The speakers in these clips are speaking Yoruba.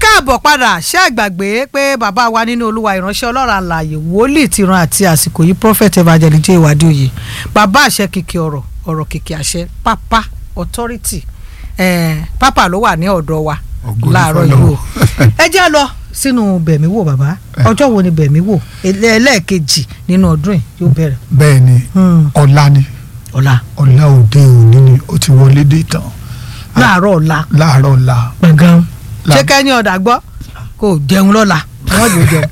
káàbọ̀ padà ṣé àgbàgbé pé bàbá wa nínú olúwa ìránṣẹ́ ọlọ́run àlàyé wòlíì ti ran àti àsìkò yìí prophet evangelist jẹ́ ìwádìí òye bàbá àṣẹ kìkì ọ̀rọ̀ ọ̀rọ̀ kìkì àṣẹ pápá authority eh, pápá ló wà ní ọ̀dọ̀ wa Ògo ni láàárọ̀ yìí o f'Ọlọ́run. ẹ jẹ́ lọ sínú bẹ̀mí wò bàbá ọjọ́ wo ni bẹ̀mí wò Ẹlẹ́- ẹlẹ́ẹ̀kejì nínú ọdún yìí yóò bẹ̀rẹ̀ bẹ́ẹ̀ ni Hmm, ọ̀la ni ọ̀la ọ̀la òde òní ni ó ti wọlé dé tán láàárọ̀ ọ̀la láàárọ̀ ọ̀la gbọ̀ngàn La- ṣé kẹ́ni ọ̀dà gbọ́ kò jẹun lọ́la wọ́n jò jẹun.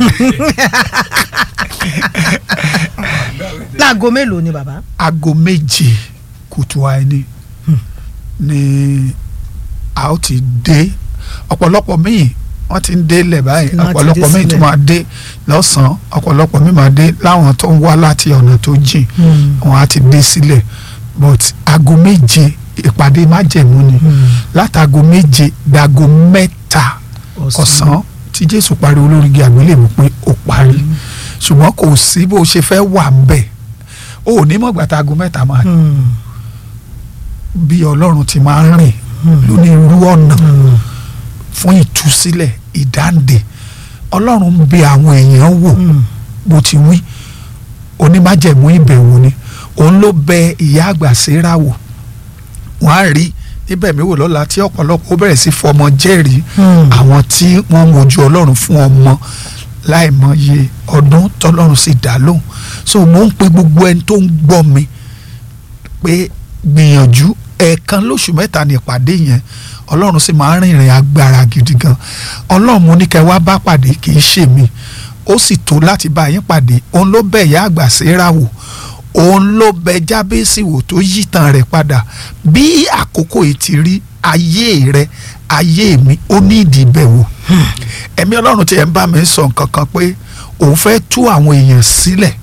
láago mélòó ni bàbá. aago méje kùtù àìní ni a ó ti dé ọ̀pọ̀lọpọ̀ míì wọ́n ti ń dé lẹ̀ báyìí Wọ́n ti dé ọ̀pọ̀lọpọ̀ míì tó sílẹ̀. máa dé lọ́sàn-án ọ̀pọ̀lọpọ̀ míì máa dé láwọn tó ń wá láti ọ̀nà tó jìn wọ́n á ti dé sílẹ̀ but aago méje ìpàdé májẹ̀mú ni látago méje dago mẹ́ta ọ̀sán tí jésù parí olórígi àgbélébùú pé ó parí ṣùgbọ́n kò sí bó ṣe fẹ́ wà ń bẹ̀ ó ní mọ̀gbà tá aago mẹ́ta máa Hmm, bí ọlọ́run ti máa ń rìn hmm, lónírú ọ̀nà hmm. fún ìtúsílẹ̀ ìdáǹdè ọlọ́run ń bẹ àwọn èèyàn wò Hmm, bó ti wí onímájẹ̀mú ìbẹ̀wò ni òun ló bẹ ìyá àgbà Séra wò wọ́n á rí níbẹ̀ mi wò lọ́la tí ọ̀pọ̀lọpọ̀ ó bẹ̀rẹ̀ sí fọmọ jẹ́rìí hmm. àwọn tí wọ́n ń wojú ọlọ́run fún ọmọ láìmọye ọdún tọ́lọ́run sì dá lóhùn so mo ń pe gbogbo ẹni tó ń gbọ́ mi pé gbìyànjú ẹ̀ẹ̀kan lóṣù mẹ́ta ní ìpàdé yẹn ọlọ́run sì máa ń rìnrìn agbára gidi gan ọlọ́run mo ní kẹ́ wá bá pàdé kì í ṣe mi ó sì tó láti bá yín pàdé òun ló bẹ̀ ìyá àgbà Séra wò òun ló bẹ̀ Jábésì wò tó yí tàn rẹ̀ padà bí àkókò yìí ti rí ayé rẹ̀ ayé mi ó ní ìdí ìbẹ̀wò ẹ̀mí ọlọ́run tí ẹ̀ ń bá mi sọ nǹkan kan pé òun fẹ́ tú àwọn èèyàn sílẹ̀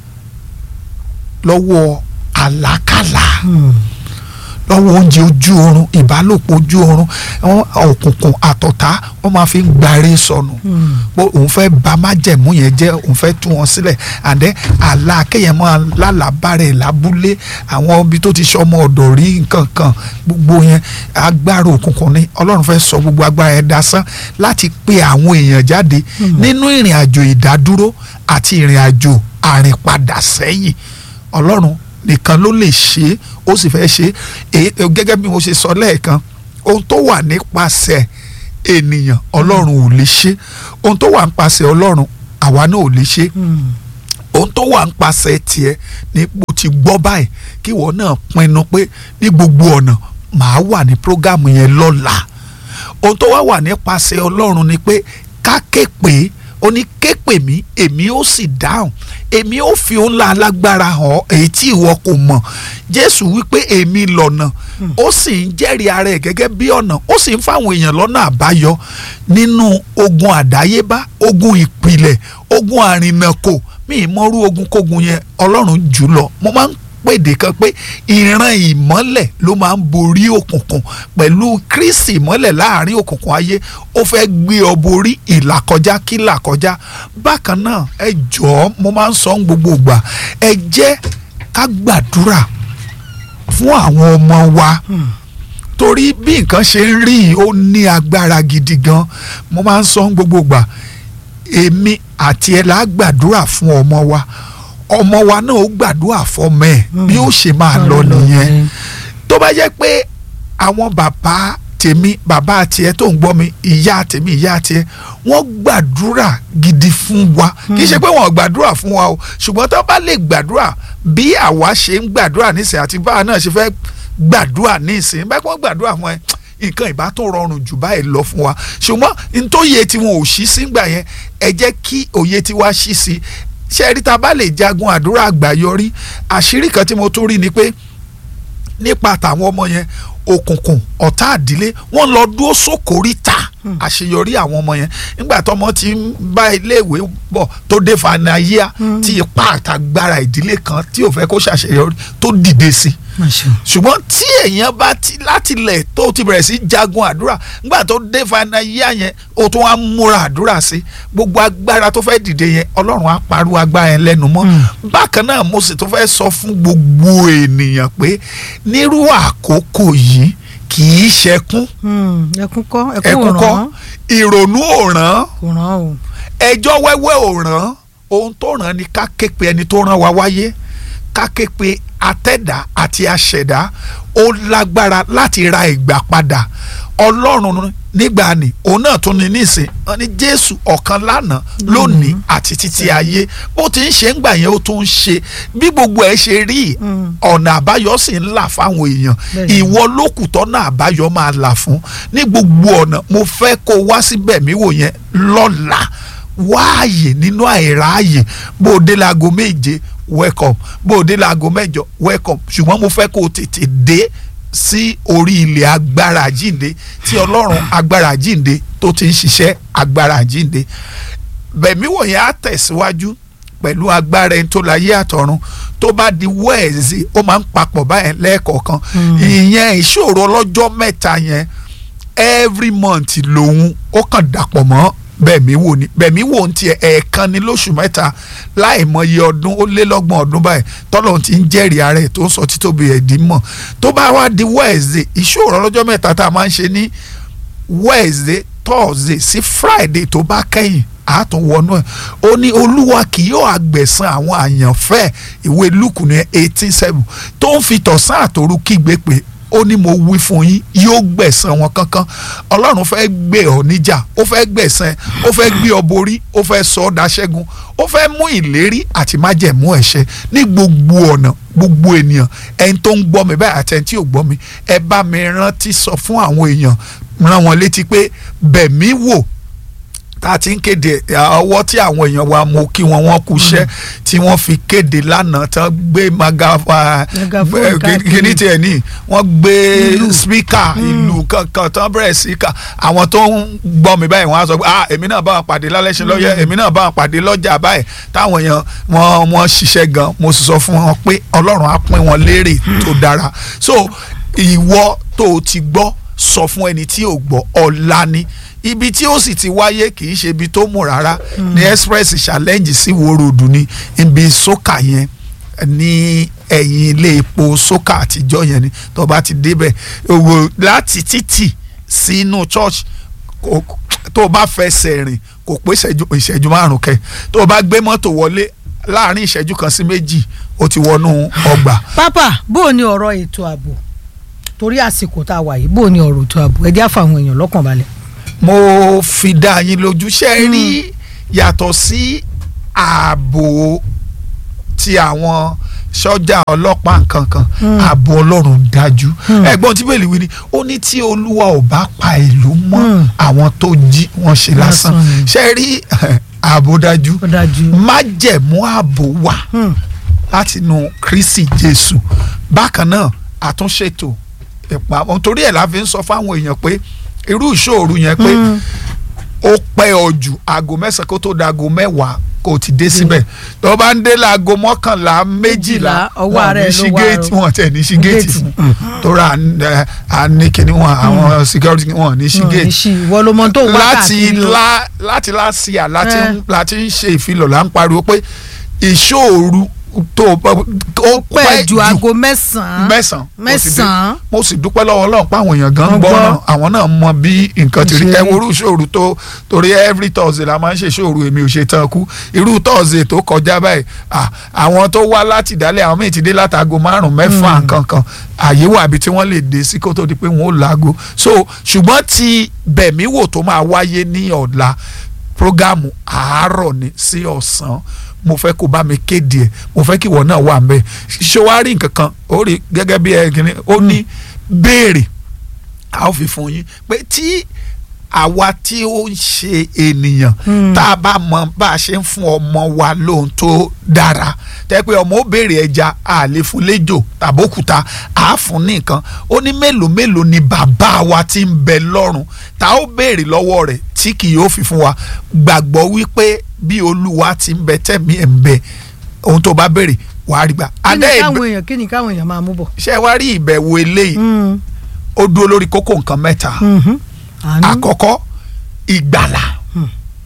lọ́wọ́ àlákàlà Hmm. lọ́wọ́ oúnjẹ ojú oorun ìbálòpọ̀ ojú oorun àwọn òkùnkùn àtọ̀tá wọ́n máa fi ń gbarí sọnù Hmm. pé òun fẹ́ bà májẹ̀mú yẹn jẹ́ òun fẹ́ tú wọn sílẹ̀ àdẹ́ àlá kéèyàn máa lálàbárẹ̀ lábúlé àwọn ibi tó ti sọmọ ọ̀dọ̀ rí nǹkan kan gbogbo yẹn agbára òkùnkùn ni ọlọ́run fẹ́ sọ gbogbo agbára yẹn dasán láti pe àwọn èèyàn jáde nínú ìrìn àjò ìdádúró àti ìrìn àjò àrìnpadà sẹ́yìn ọlọ́run nìkan ló lè ṣe é ó sì fẹ́ ṣe é Èyí- gẹ́gẹ́ bí mo ṣe sọ lẹ́ẹ̀kan ohun tó wà nípasẹ̀ ènìyàn ọlọ́run ò lè ṣe ohun tó wà nípasẹ̀ ọlọ́run àwa náà ò lè ṣe Hmm. ohun tó wà nípasẹ̀ tiẹ̀ ní bó ti gbọ́ báyìí kí ìwọ náà pinnu pé ní gbogbo ọ̀nà màá wà ní prógámù yẹn lọ́la ohun tó wá wà nípasẹ̀ ọlọ́run ni pé ká ké pè é ó ní ké pè mí èmi ó sì dáhùn èmi ó fi òun ńlá alágbára hàn ọ́ èyí tí ìwọ kò mọ̀ jésù wípé èmi lọ̀nà ó sì ń jẹ́rìí ara ẹ̀ gẹ́gẹ́ bí ọ̀nà ó sì ń fáwọn èèyàn lọ́nà àbáyọ nínú ogun àdáyébá ogun ìpìlẹ̀ ogun àrìnàkò mi ì mọ́rú ogun kógun yẹn ọlọ́run jù lọ mo máa ń pèdè kan pé ìran ìmọ́lẹ̀ ló máa ń borí òkùnkùn pẹ̀lú kírísì ìmọ́lẹ̀ láàrin òkùnkùn ayé ó fẹ́ gbé ọ borí ìlàkọjá kí làkọjá bákan náà ẹ jọ̀ọ́ mo máa ń sọ ń gbogbo ìgbà ẹ jẹ́ ká gbàdúrà fún àwọn ọmọ wa torí bí nǹkan ṣe ń rí yìí, ó ní agbára gidi gan mo máa ń sọ ń gbogbo ìgbà èmi àti ẹ la gbàdúrà fún ọmọ wa ọmọ wa náà ó gbàdúrà fọmọ ẹ bí ó ṣe máa lọ nìyẹn tó bá jẹ́ pé àwọn bàbá tèmi bàbá tiẹ̀ tó ń gbọ́ mi ìyá tèmi ìyá tiẹ̀ wọ́n gbàdúrà gidi fún wa kì í ṣe pé wọ́n gbàdúrà fún wa o ṣùgbọ́n tó bá lè gbàdúrà bí àwa ṣe ń gbàdúrà nísìnyí àti báwa náà ṣe fẹ́ gbàdúrà nísìnyí báyìí wọ́n gbàdúrà fún ẹ nǹkan ìbá tó rọrùn jù báyìí lọ fún wa ṣùgbọ́n ntóye tí wọn ò ṣí sígbà yẹn ẹ jẹ́ kí òye tiwa ṣí sí ṣe rí ta bá lè jagun àdúrà àgbáyọrí àṣírí kan tí mo tún rí ni pé nípa tàwọn ọmọ yẹn òkùnkùn ọ̀tá àdílé wọ́n lọ dúró sókòríta àṣeyọrí àwọn ọmọ yẹn nígbà tọmọ ti ń bá iléèwé bọ̀ tó dé fanayíà tí ipá àtàgbára ìdílé kan tí ò fẹ́ kó ṣàṣeyọrí tó dìde sí ṣùgbọ́n tí èèyàn bá ti láti lẹ̀ tó ti bẹ̀rẹ̀ sí jagun àdúrà nígbà tó dé fanayíà yẹn ó tún wá múra àdúrà sí gbogbo agbára tó fẹ́ dìde yẹn ọlọ́run á parú agbára yẹn lẹ́nu mọ́ bákan náà mo sì tún fẹ́ sọ fún gbogbo ènìyàn pé nírú àkókò yìí kì í ṣẹkún Hmm, ẹkún kọ́ ẹkún ẹkún ò kọ́ ràn ìrònú ò ràn kò ràn o. ẹjọ́ wẹ́wẹ́ ò ràn ohun tó ràn ni ká ké pe ẹni tó ràn wá wáyé ká ké pe atẹ́dá àti aṣẹ̀dá ó lágbára láti ra ìgbà padà ọlọ́run nígbà ni òun náà tún ní nísìn wọn ní jésù ọ̀kan lánàá lónìí àti títí ayé bó ti ń ṣe ń gbà yẹn ó tún ń ṣe bí gbogbo ẹ̀ ṣe rí Mm. ọ̀nà àbáyọ sì ń là fáwọn èèyàn Bẹ́ẹ̀ni. ìwọ lókùtọ́ náà àbáyọ máa là fún ní gbogbo ọ̀nà mo fẹ́ kó wá síbẹ̀ mí wò yẹn lọ́la wáàyè nínú àìráàyè bó o dé láago méje welcome bó o dé láago mẹ́jọ welcome ṣùgbọ́n mo fẹ́ kó o tètè dé sí orí ilẹ̀ agbára àjínde tí ọlọ́run agbára àjínde tó ti ń ṣiṣẹ́ agbára àjínde bẹ̀mí wọ̀nyẹn á tẹ̀síwájú pẹ̀lú agbára ẹni tó láyé àtọ̀run tó bá di wẹ́ẹ̀sì ó máa ń papọ̀ báyẹn lẹ́ẹ̀kọ̀ọ̀kan ìyẹn ìṣòro ọlọ́jọ́ mẹ́ta yẹn every month lòun ó kàn dàpọ̀ mọ́ bẹ̀mí wò ni bẹ̀mí wò ń tiẹ̀ ẹ̀ẹ̀kan ní lóṣù mẹ́ta láì mọye ọdún ó lé lọ́gbọ̀n ọdún báyìí tọ́lọ̀ ti ń jẹ́rìí ara ẹ̀ tó ń sọ títóbi ẹ̀dí mọ̀ tó bá wá di wẹ́ẹ̀sì ìṣòro ọlọ́jọ́ mẹ́ta tá a máa ń ṣe ní wednesday thursday sí friday tó bá kẹ́yìn àátún wọnú ẹ̀ ó ní olúwa kì yóò àgbẹ̀san àwọn àyànfẹ́ ìwé lùkù ní eighteen seven tó ń fi tọ̀sán àtòru kígbe pé ó ní mo wí fún yín yóò gbẹ̀san wọn kankan ọlọ́run fẹ́ gbé ọ níjà ó fẹ́ gbẹ̀san ẹ ó fẹ́ gbé ọ borí ó fẹ́ sọ ọ́ daṣẹ́gun ó fẹ́ mú ìlérí àti májẹ̀mú ẹ̀ṣẹ̀ ní gbogbo ọ̀nà gbogbo ènìyàn ẹni tó ń gbọ́ mi báyìí àti ẹni tí ò gbọ́ mi ẹ bá mi rántí sọ fún àwọn èèyàn rán wọn létí pé bẹ̀mí wò tá a ti ń kéde ọwọ́ tí àwọn èèyàn wa mo kí wọn wọ́n kú iṣẹ́ tí wọ́n fi kéde lánàá tán gbé magafa Megaphone káàkiri. kíní tiẹ̀ ní wọ́n gbé Ìlú. spíkà ìlú kankan tán bẹ̀rẹ̀ sí ká àwọn tó ń gbọ́ mi báyìí wọ́n á sọ pé ah èmi náà bá wọn pàdé lálẹ́sẹ̀ lọ́yẹ̀ èmi náà bá wọn pàdé lọ́jà báyìí táwọn èèyàn wọ́n wọ́n ṣiṣẹ́ gan mo sì sọ fún wọn pé ọlọ́run á pín wọn lérè tó dára so ìwọ tó o ti gbọ́ sọ fún ẹni tí ò gbọ́ ọ̀la ni ibi tí ó sì ti wáyé kì í ṣe ibi tó mú rárá ní express challenge sí wo road ni ibi sókà yẹn ní ẹ̀yìn ilé epo sókà àtijọ́ yẹn ni tó bá ti débẹ̀ owó láti títì sínú church kò- tó bá fẹsẹ̀ rìn kò pé ìṣẹ́jú ìṣẹ́jú márùn kẹ tó bá gbé mọ́tò wọlé láàrin ìṣẹ́jú kan sí méjì ó ti wọnú ọgbà pápá bó o ní ọ̀rọ̀ ètò ààbò torí àsìkò tá a wà yìí bó o ní ọ̀rọ̀ ètò ààbò ẹ jẹ́ àfàwọn èèyàn lọ́kàn balẹ̀. mo fi dá yín lójú ṣe rí yàtọ̀ sí ààbò ti àwọn sọ́jà ọlọ́pàá nkankan ààbò ọlọ́run dájú ẹ̀gbọ́n tí bẹ́ẹ̀ lè wí ni ó ní tí olúwa ò bá pa ìlú mọ́ Mm. àwọn tó jí wọn ṣe lásán Lásán ni. ṣe rí ààbò dájú ó dájú. májẹ̀mú ààbò wà Hmm. láti inú kristi jésù bákan náà àtúnṣètò ìpamọ́ torí ẹ̀ la fi ń sọ fáwọn èèyàn pé irú ìṣòro yẹn pé ó pẹ́ ọ jù aago mẹ́sàn-án kó tó da aago mẹ́wàá kó o ti dé síbẹ̀ tó bá ń dé láago mọ́kànlá méjìlá ọwọ́ wọn ò ara ní ẹ̀ ṣí ló wà géètì o. wọn tẹ̀ ní ṣí géètì Géètì. fún torí à ń, ẹ, à ní kíní wọn àwọn security wọn ò ní ṣí Wọn ò ní géètì ṣí ìwọ ló mọ tó wá láti káàkiri o. lá láti láti à láti Eh. ń láti ń ṣe ìfilọ̀ là ń pariwo pé ìṣòro tó ó pẹ́ ju aago mẹ́sàn-án mẹ́sàn-án mo sì dé- mẹ́sàn-án mo sì dúpẹ́ lọ́wọ́ ọlọ́run pé àwọn èèyàn gan Wọ́n ń gbọ́ gbọ́. náà àwọn náà mọ bí nǹkan ti rí Ṣe ẹ rí. wo irú ìṣòro tó torí every thursday la máa ń ṣe ìṣòro èmi ò ṣe tán kú irú thursday tó kọjá báyìí à, àwọn tó wá láti ìdálẹ̀ àwọn míì ti dé látago márùn mẹ́fà nǹkan kan àyè wà bí tí wọ́n lè dé sí kó tó di pé wọ́n ó laago so ṣùgbọ́n ti bẹ̀mí wò tó máa wáyé ní ọ̀la prógámù àárọ̀ ni sí ọ̀sán mo fẹ́ kó bá mi kéde ẹ̀ mo fẹ́ kí ìwọ náà wà mbẹ́ ṣọwárí nǹkan kan ó rí gẹ́gẹ́ bí ẹ kìíní ó ní béèrè a ó fi fún yín pé tí àwa tí ó ń ṣe ènìyàn Hmm. tá a bá mọ bá a ṣe ń fún ọmọ wa lóhun tó dára tẹ́ pé ọmọ ó béèrè ẹja a lè fún léjò tàbókúta a á fún ní nǹkan ó ní mélòó mélòó ni bàbá wa ti ń bẹ lọ́run tá a ó béèrè lọ́wọ́ rẹ̀ tí kì yóò fi fún wa gbàgbọ́ wípé bí olúwa ti ń bẹ tẹ̀mí ẹ̀ ń bẹ ohun tó bá béèrè wàá rí gbà. kí ni Adé ìbẹ- káwọn èèyàn kí ni káwọn èèyàn máa mú bọ̀. ṣé wàá rí ìbẹ̀wò eléyìí Hmm. ó dúró lórí kókó nǹkan mẹ́ta Mhm. àánú àkọ́kọ́ ìgbàlà Hmm.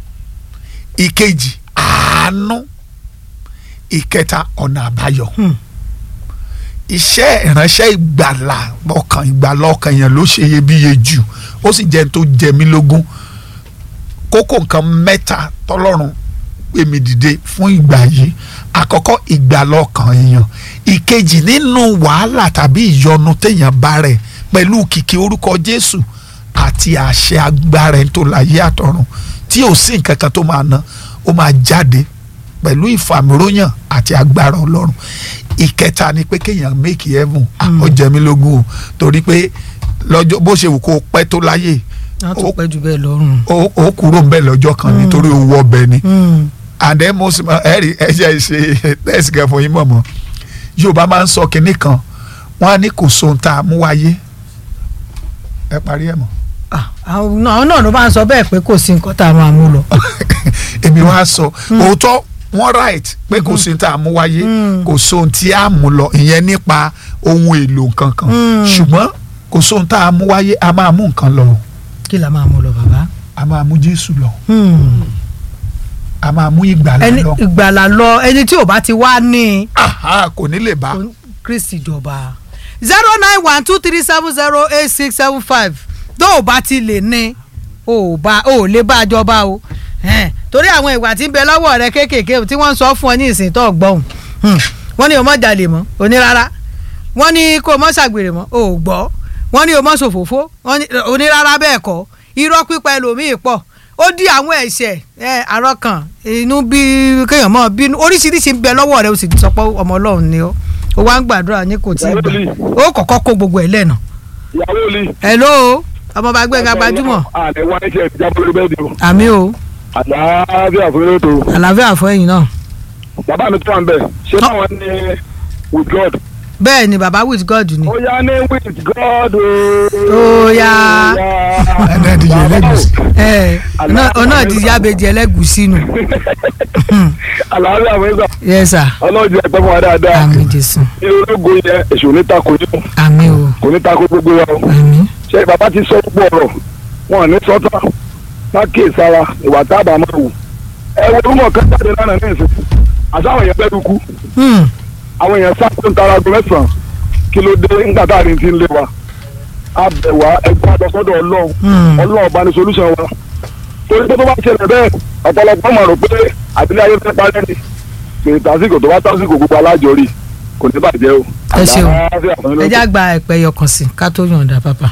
ìkejì àánú ìkẹta ọ̀nà àbáyọ Hmm. iṣẹ́ ìránṣẹ́ ìgbàlà ọkàn ìgbàlà ọkàn yẹn ló ṣe iyebíye jù ó sì jẹ́ n tó jẹ mí lógún kókó nǹkan mẹ́ta tọ́lọ́run pè mí dìde fún ìgbà yìí àkọ́kọ́ ìgbàlà ọkàn èèyàn ìkejì nínú wàhálà tàbí ìyọnu téèyàn bá rẹ̀ pẹ̀lú kìkì orúkọ Jésù àti àṣẹ agbára ẹni tó láyé àtọ̀run tí ò sí nǹkan kan tó máa ná ó máa jáde pẹ̀lú ìfàmìróyàn àti agbára Ọlọ́run ìkẹta ni pé kéèyàn make heaven ó jẹ mí lógún o torí pé lọ́jọ́ bó ṣe wù kó o pẹ́ tó láyé wọ́n tún pẹ́ jù bẹ́ẹ̀ lọ́rùn. ó ó kúrò ń bẹ̀ lọ́jọ́ kan nítorí owó ọbẹ̀ ni àdé mo sì mọ ẹ̀rí ẹ̀jẹ̀ ṣe tẹ́sí gan fún yín mọ̀mọ́ Yorùbá máa ń sọ kinní kan wọ́n á ní kò sóhun tá a mú wáyé ẹ parí ẹ̀ mọ́. àwọn náà ló máa ń sọ bẹ́ẹ̀ pé kò sí nǹkan tá a máa mú lọ. èmi wá sọ òótọ́ wọ́n right pé kò sí tá a mú wáyé kò sóhun tí a mú lọ ìyẹn nípa ohun èlò nǹkan kan ṣùgbọ́n kò sóhun tá a mú wáyé a máa mú nǹkan lọ kí la máa mú lọ bàbá. a máa mú Jésù lọ a máa mú ìgbàlà ẹni lọ ìgbàlà lọ ẹni tí ò bá ti wá ní aha kò ní lè bá Kristi jọba zero nine one two three seven zero eight six seven five tó o bá ti lè ní o ò bá o ò lè bá a jọba o Ẹn, torí àwọn ìwà tí ń bẹ lọ́wọ́ rẹ kéékèèké tí wọ́n ń sọ fún ọ ní ìsìn tó gbọ́hùn wọ́n ní o mọ̀ jalè mọ́ o ní rárá wọ́n ní kó o mọ̀ ṣàgbèrè mọ́ o ò gbọ́ wọ́n ní o mọ̀ ṣòfófó wọ́n ní o ní rárá bẹ́ẹ̀ kọ́ irọ́ pípa ẹlòmíì pọ̀ ó dí àwọn ẹ̀ṣẹ̀ ẹ àrọ́kàn inú bí kéèyàn mọ́ bínú oríṣiríṣi ń bẹ lọ́wọ́ rẹ o sì sọ pé ọmọ ọlọ́run ni ó o wá ń gbàdúrà ní kò tí ì gbà ó kọ́kọ́ kó gbogbo ẹ̀ lẹ́nà. ìyàwó li. hello ọmọọba gbẹ̀ngà gbajúmọ̀ àlẹ wá iṣẹ́ ìjábọ̀ lórí bẹ́ẹ̀ ni o. àmì o àlàáfíà fún yóò tó. àlàáfíà fún ẹ̀yin náà. bàbá mi tó wà ń bẹ̀ ṣé báwọn ní with God. bẹ́ẹ̀ ni baba with God ni. ó yá ní with God o. Ó yá. ẹnẹ ti yẹ lẹgùsì ẹ ọ̀nà ti yábejì ẹlẹ́gùsí nù. àlàáfíà fún yóò yes sir ọlọ́run jẹ́ ẹgbẹ́ fún wa dáadáa. àmì jésù ní ológo yẹn èṣù ní tako yín àmì o kò ní tako gbogbo wa o. àmì ṣé bàbá ti sọ gbogbo ọ̀rọ̀ wọn ò ní sọ́tà lákè sára ìwà tábà máa wù. ẹ wo orúkọ kan jáde lánàá ní ìsìn àtàwọn èèyàn bẹ́ẹ̀ dúkú Hmm. àwọn èèyàn sáko ń tara aago mẹ́sàn-án kí ló dé nígbà tá a rí ti ń lé wa a bẹ̀ wá ẹgbẹ́ àlọ́sọ́dọ̀ ọlọ́run Hmm. ọlọ́run bá ní solution wa torí pé tó bá ṣẹlẹ̀ bẹ́ẹ̀ ọ̀pọ̀lọpọ̀ máa rò pé àbílẹ̀ ayé fẹ́ parẹ́ ni pé tásìkò tó bá tásìkò gbogbo alájọrí kò ní bàjẹ́ o. ẹ ṣeun Àlàáfíà fún yín ẹ lókè. já gba ẹ̀pẹ́ yọkàn sí ká tó yọ̀ǹda papa.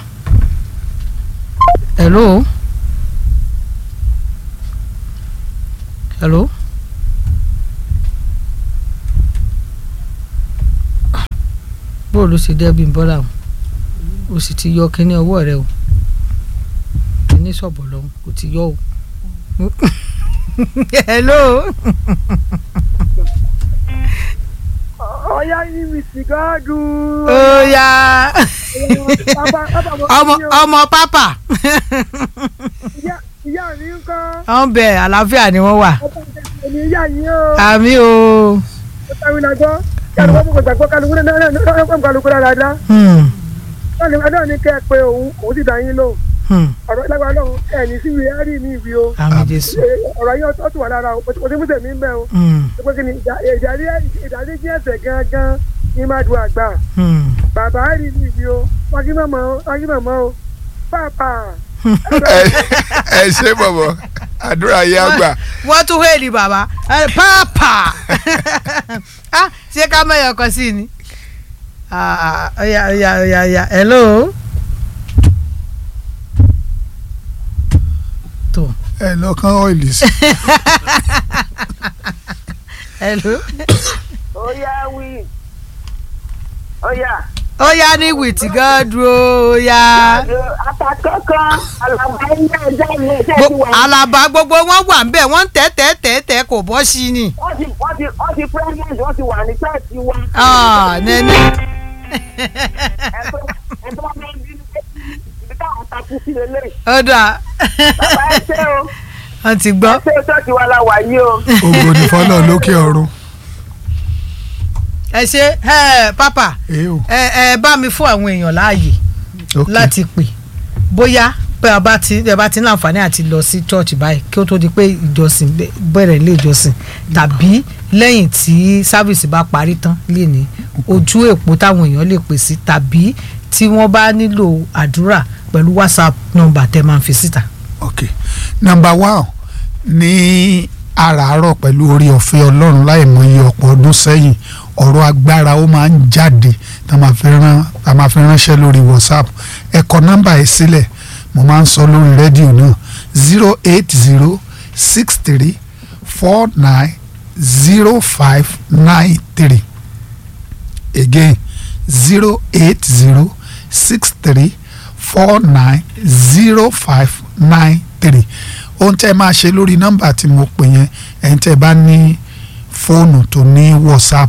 hello. hello. bó ló ṣe dẹ́bi bọ́lá o o sì ti yọ kínní ọwọ́ rẹ o kínní sọ̀bọ̀ lọ́hùn o ti yọ o. hello. ọ̀yá yín mi sìgáàdù. ó yá ọmọ ọmọ pápá ìyá mi ń kọ́ wọ́n bẹ àlàáfíà ni wọ́n wà ọba ìjọba ní ìyá yín o. àmì o. ó tàwí náà gbọ́ kálukú ọmọ kò gbàgbọ́ kálukú náà náà náà náà kálukú náà dáadáa. Hmm. wọ́n ní adé òní kẹ́ ẹ pé òun òun ti dà yín lò. Hmm. ọ̀rọ̀ ìlágbára náà ẹ̀ ní sí ìwé ẹ̀rí mi ìwé o. àmì jésù. Ẹ, ọ̀rọ̀ yín ó ti wà lára o kò sí músẹ̀ mi ń bẹ̀ o. Hmm. pé kí ni ìdá- ìdárí ìdárí jí ẹ̀sẹ̀ gangan ní má du àgbà. Hmm. bàbá rí mi ìwé o wájú mọ̀mọ́ o wájú mọ̀mọ́ o pàápà. ẹ ẹ ṣe bọ̀bọ̀ àdúrà yẹ àgbà wọ́n tún wéèlì bàbá ẹ, pápá Ah, ṣé ká mẹ́yọ̀ kan sí ni. Ah, ọ̀yà ọ̀yà ọ̀yà ọ̀yà hello. tó ẹ lọ́kàn ọ́ìlì sí hello. Oya wí. Oya. ó yá ní wìtí gan dúró ó yá. Àtàkọ́kọ́ àlàbà ilé ẹjọ́ ilé iṣẹ́ ti Gbo- wà. àlàbà gbogbo wọn wà ń bẹ̀ wọ́n ń tẹ́ tẹ́ tẹ́ tẹ́ kò bọ́ sí ni. Wọ́n ti wọ́n ti wọ́n ti pregnant wọ́n ti wà ní church wa. Ah, nẹ́nẹ́. Ẹ̀tọ́ ẹ̀tọ́ wọn máa ń bínú pé ibi táwọn takú sí lélẹ̀. ó dà Bàbá ẹ ṣé o. wọ́n ti Ẹ gbọ́. ṣé o church wa la wà yìí o. ògo ní fọlọ́ lókè ọ̀run ẹ ṣe ẹ pápá èé o ẹ ẹ bá mi fún àwọn èèyàn láàyè ok láti pè bóyá pé a bá ti ẹ bá ti ní àǹfààní àti lọ sí church báyìí kí ó tó di pé ìjọsìn bẹ- bẹ̀rẹ̀ ilé ìjọsìn tàbí lẹ́yìn tí sáfìsì bá parí tán lè ní ojú èpo táwọn èèyàn lè pè sí tàbí tí wọ́n bá nílò àdúrà pẹ̀lú whatsapp nọ́mbà tẹ́ máa ń fi síta. ok number one ní àràárọ̀ pẹ̀lú orí ọ̀fẹ́ ọlọ́run láì mọ iye ọ̀pọ̀ ọdún sẹ́yìn ọ̀rọ̀ agbára ó máa ń jáde tá a máa fi rán tá a máa fi ránṣẹ́ lórí whatsapp ẹ kọ nọ́mbà yìí sílẹ̀ mo máa ń sọ lórí rédíò náà zero eight zero six three four nine zero five nine three again zero eight zero six three four nine zero five nine three ohun tẹ́ ẹ máa ṣe lórí nọ́mbà tí mo pè yẹn ẹ̀yin tẹ́ ẹ bá ní fóònù tó ní whatsapp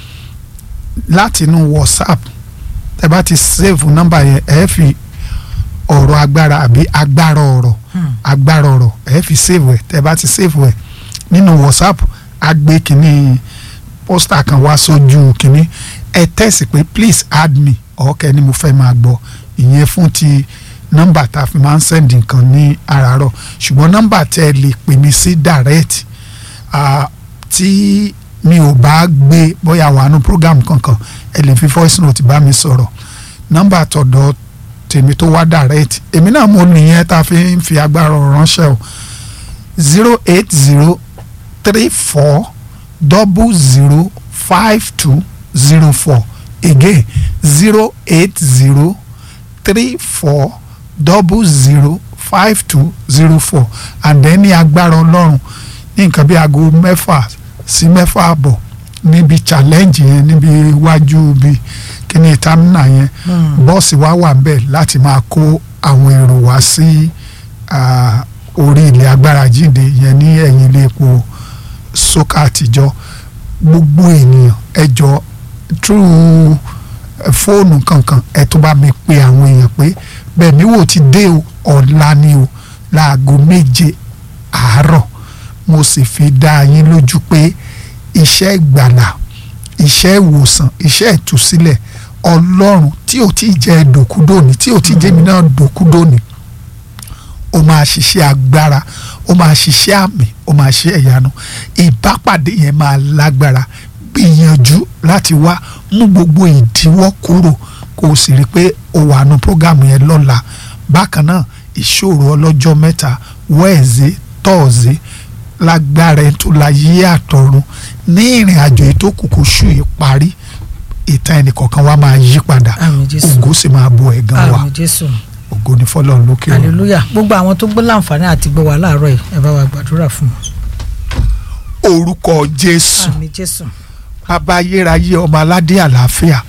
láti inú whatsapp tẹ́ ẹ bá ti save nọ́mbà yẹn ẹ fi ọ̀rọ̀ agbára àbí agbára ọ̀rọ̀ agbára ọ̀rọ̀ ẹ fi save ẹ̀ tẹ́ ẹ bá ti save ẹ̀ nínú whatsapp á gbé kínní pósítà kan wá sójú kínní ẹ tẹ̀sí pé please add me ọ̀kẹ́ ni mo fẹ́ máa gbọ́ ìyẹn fún ti nọ́mbà tá a fi máa ń sẹ́ndì nǹkan ní àràárọ̀ ṣùgbọ́n nọ́mbà tẹ́ ẹ lè pè mí sí direct ah, tí mi ò bá gbé bóyá wà nù program kankan ẹ lè fi voice note bá mi sọ̀rọ̀ nọ́mbà tọ̀dọ̀ tèmi tó wá direct èmi náà mo nìyẹn tá a fi ń fi agbára ọ̀rọ̀ ránṣẹ́ o zero eight zero three four double zero five two zero four again zero eight zero three four double zero five two zero four and then ní agbára ọlọ́run ní nǹkan bí aago mẹ́fà sí mẹ́fà àbọ̀ níbi challenge yẹn níbi iwájú bí kíní tamina yẹn bọ́ọ̀sì wa wà ń bẹ̀ láti máa kó àwọn èrò wá sí ah, orí ilẹ̀ agbára jíǹde yẹn ní ẹ̀yìn ilé epo sókà àtijọ́ gbogbo ènìyàn ẹ jọ through eh, fóònù kankan ẹ tó bá mi pe àwọn èèyàn pé bẹ́ẹ̀ ni wò ti dé o ọ̀la ni o láago méje àárọ̀ mo sì fi dá yín lójú pé iṣẹ́ ìgbàlà iṣẹ́ ìwòsàn iṣẹ́ ìtúsílẹ̀ ọlọ́run tí ò tí ì jẹ́ dòkúdòní tí ò tí ì jẹ́ mi náà dòkúdòní ó máa ṣiṣẹ́ agbára ó máa ṣiṣẹ́ àmì ó máa ṣe ẹ̀yánu ìbápàdé yẹn máa lágbára gbìyànjú láti wá mú gbogbo ìdíwọ́ kúrò kó o sì rí i pé o wà nù prógámù yẹn lọ́la bákan náà ìṣòro ọlọ́jọ́ mẹ́ta wẹ́ẹ̀zẹ̀ tọ́ọ̀zẹ̀ lágbára ẹ̀ tó la yí àtọ̀run ní ìrìn àjò yìí tó kù kó ṣù yìí parí ìtàn ẹnìkọ̀ọ̀kan wa máa yí padà Àmín Jésù. ògo sì máa bo ẹ̀gàn wa àrùn jésù ògo ní fọlọ́run lókè ọ̀run. hallelujah gbogbo àwọn tó gbọ́ láǹfààní àti gbọ́ wa láàárọ̀ yìí ẹ bá wa gbàdúrà fún wọn. orúkọ jésù àmín jésù bàbá ayérayé ọmọ aládé àlàáfíà